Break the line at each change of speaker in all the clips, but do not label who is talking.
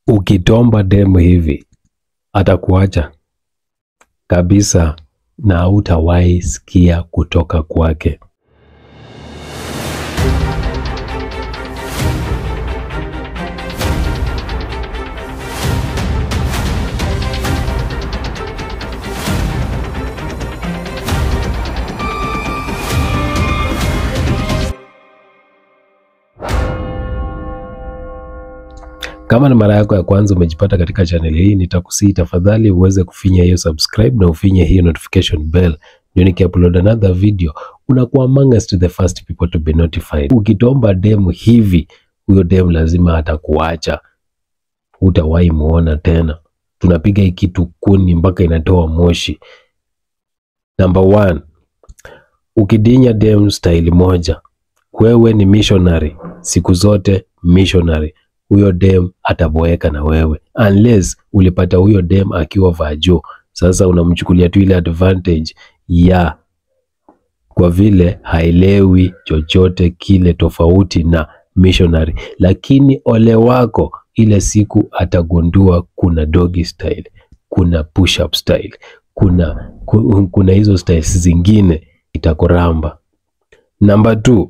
Ukitomba demu hivi atakuacha kabisa na hautawahi sikia kutoka kwake. Kama ni mara yako ya kwanza umejipata katika channel hii, nitakusii tafadhali uweze kufinya hiyo subscribe na ufinye hiyo notification bell, ndio nikiupload another video unakuwa amongst the first people to be notified. Ukitomba demu hivi, huyo demu lazima atakuacha, hutawahi muona tena. Tunapiga hii kitu kuni mpaka inatoa moshi. Number one, ukidinya demu style moja, wewe ni missionary siku zote, missionary huyo dem ataboeka na wewe unless ulipata huyo dem akiwa vajo. Sasa unamchukulia tu ile advantage ya kwa vile haelewi chochote kile tofauti na missionary, lakini ole wako ile siku atagundua kuna doggy style, kuna push up style, kuna ku- kuna hizo styles zingine itakuramba. Namba two,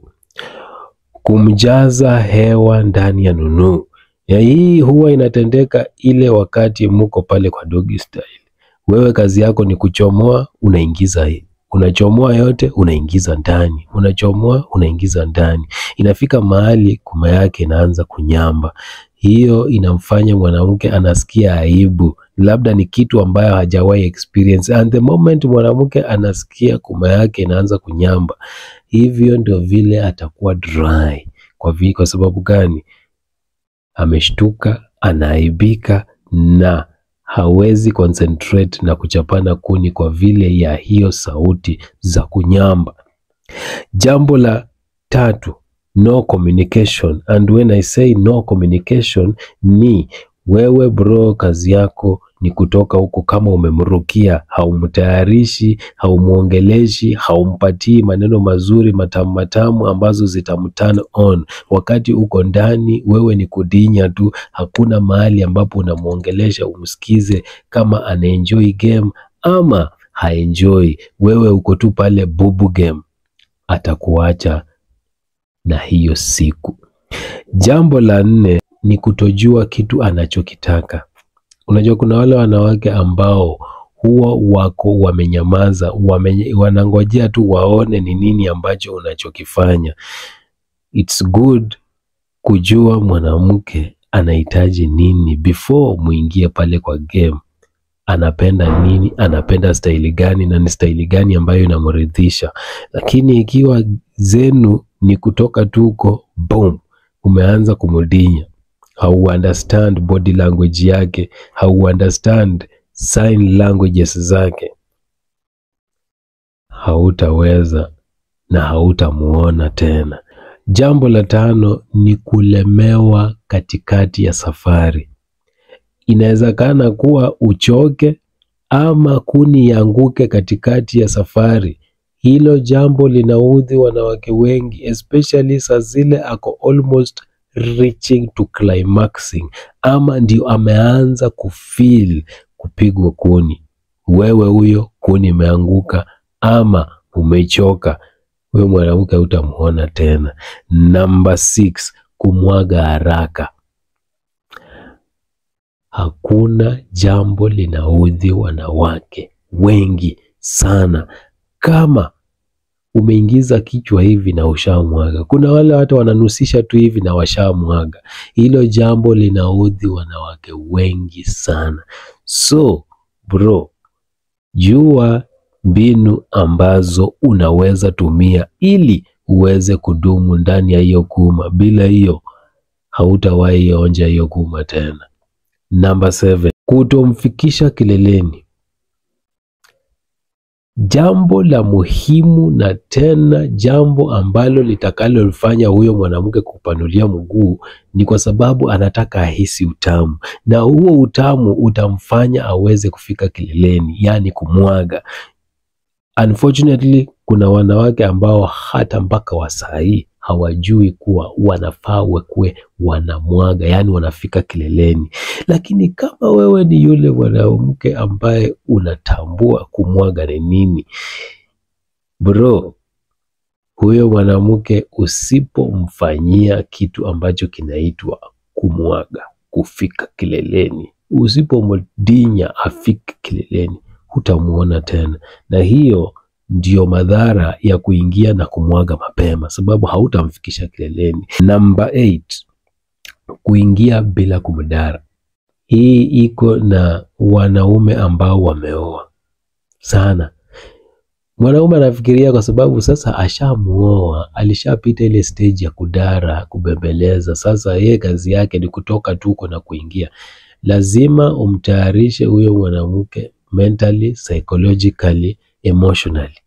kumjaza hewa ndani ya nunuu. Ya hii huwa inatendeka ile wakati muko pale kwa doggy style. Wewe kazi yako ni kuchomoa, unaingiza hii. Unachomoa yote unaingiza ndani, unachomoa unaingiza ndani. Inafika mahali kuma yake inaanza kunyamba. Hiyo inamfanya mwanamke anasikia aibu, labda ni kitu ambayo hajawahi experience. And the moment mwanamke anasikia kuma yake inaanza kunyamba, hivyo ndio vile atakuwa dry. Kwa, vi, kwa sababu gani? Ameshtuka, anaaibika na hawezi concentrate na kuchapana kuni kwa vile ya hiyo sauti za kunyamba. Jambo la tatu, no communication. And when I say no communication, ni wewe bro, kazi yako ni kutoka huko, kama umemrukia, haumtayarishi, haumuongeleshi, haumpatii maneno mazuri matamu matamu ambazo zitamturn on. Wakati uko ndani, wewe ni kudinya tu, hakuna mahali ambapo unamuongelesha umsikize kama anaenjoy game ama haenjoy. Wewe uko tu pale bubu game, atakuacha na hiyo siku. Jambo la nne ni kutojua kitu anachokitaka. Unajua kuna wale wanawake ambao huwa wako wamenyamaza, wamenye, wanangojea tu waone ni nini ambacho unachokifanya. It's good kujua mwanamke anahitaji nini before muingie pale kwa game. Anapenda nini, anapenda staili gani na ni staili gani ambayo inamridhisha. Lakini ikiwa zenu ni kutoka tuko boom, umeanza kumudinya, hau understand body language yake, hau understand sign languages zake, hautaweza na hautamuona tena. Jambo la tano ni kulemewa katikati ya safari. Inawezekana kuwa uchoke ama kuni ianguke katikati ya safari. Hilo jambo linaudhi wanawake wengi, especially saa zile ako almost reaching to climaxing, ama ndio ameanza kufeel kupigwa kuni. Wewe huyo kuni imeanguka ama umechoka, huyo mwanamke hutamuona tena. Namba six, kumwaga haraka. Hakuna jambo linaudhi wanawake wengi sana kama umeingiza kichwa hivi na ushamwaga. Kuna wale watu wananusisha tu hivi na washamwaga. Hilo jambo linaudhi wanawake wengi sana. So bro, jua mbinu ambazo unaweza tumia ili uweze kudumu ndani ya hiyo kuma. Bila hiyo hautawahi onja hiyo kuma tena. Namba 7, kutomfikisha kileleni. Jambo la muhimu na tena jambo ambalo litakalofanya huyo mwanamke kupanulia mguu ni kwa sababu anataka ahisi utamu, na huo utamu utamfanya aweze kufika kileleni, yaani kumwaga. Unfortunately, kuna wanawake ambao hata mpaka wa saa hii hawajui kuwa wanafaa wakuwe wanamwaga, yaani wanafika kileleni. Lakini kama wewe ni yule mwanamke ambaye unatambua kumwaga ni nini, bro, huyo mwanamke usipomfanyia kitu ambacho kinaitwa kumwaga, kufika kileleni, usipomdinya afike kileleni, hutamuona tena, na hiyo ndio madhara ya kuingia na kumwaga mapema, sababu hautamfikisha kileleni. Namba 8 kuingia bila kumdara. Hii iko na wanaume ambao wameoa sana. Mwanaume anafikiria kwa sababu sasa ashamuoa, alishapita ile stage ya kudara, kubembeleza. Sasa yeye kazi yake ni kutoka tuko na kuingia. Lazima umtayarishe huyo mwanamke mentally, psychologically, emotionally,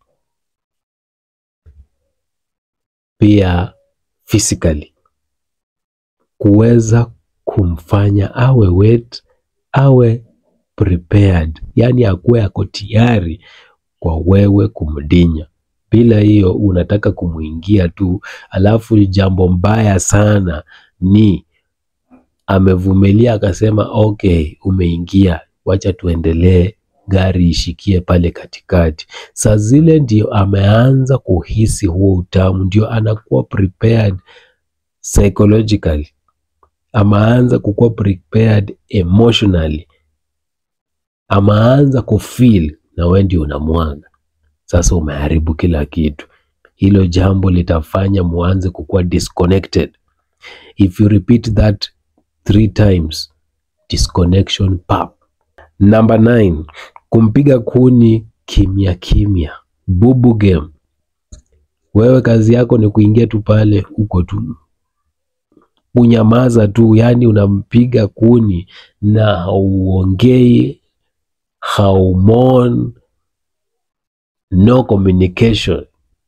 pia physically, kuweza kumfanya awe wet, awe prepared, yaani akuwe ako tayari kwa wewe kumdinya. Bila hiyo unataka kumwingia tu, alafu jambo mbaya sana ni amevumilia akasema, okay, umeingia, wacha tuendelee, gari ishikie pale katikati. Saa zile ndio ameanza kuhisi huo utamu, ndio anakuwa prepared psychologically, ameanza kukuwa prepared emotionally, ameanza kufeel na wewe ndio unamwaga. Sasa umeharibu kila kitu. Hilo jambo litafanya muanze kukuwa disconnected. If you repeat that three times, disconnection pap. Number 9, kumpiga kuni kimya kimya, bubu game. Wewe kazi yako ni kuingia tu pale, uko tu unyamaza tu, yaani unampiga kuni na hauongei, haumon, no communication.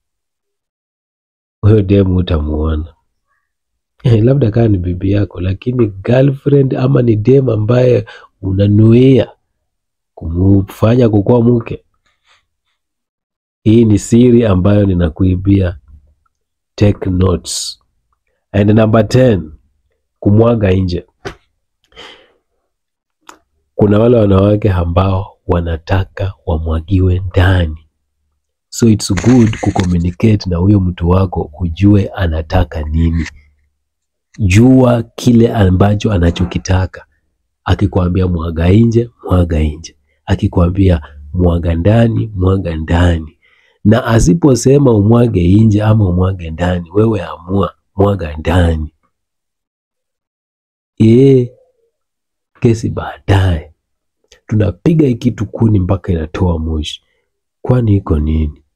Huyo demu utamuona Eh, labda kama ni bibi yako, lakini girlfriend ama ni demu ambaye unanuia kumfanya kukuwa mke, hii ni siri ambayo ninakuibia. Take notes. And number 10, kumwaga nje. Kuna wale wanawake ambao wanataka wamwagiwe ndani, so it's good kucommunicate na huyo mtu wako, ujue anataka nini. Jua kile ambacho anachokitaka. Akikwambia mwaga nje, mwaga nje. Akikwambia mwaga ndani, mwaga ndani. Na asiposema umwage nje ama umwage ndani, wewe amua mwaga ndani. Eh, kesi baadaye. Tunapiga hii kitu kuni mpaka inatoa moshi. Kwani iko nini?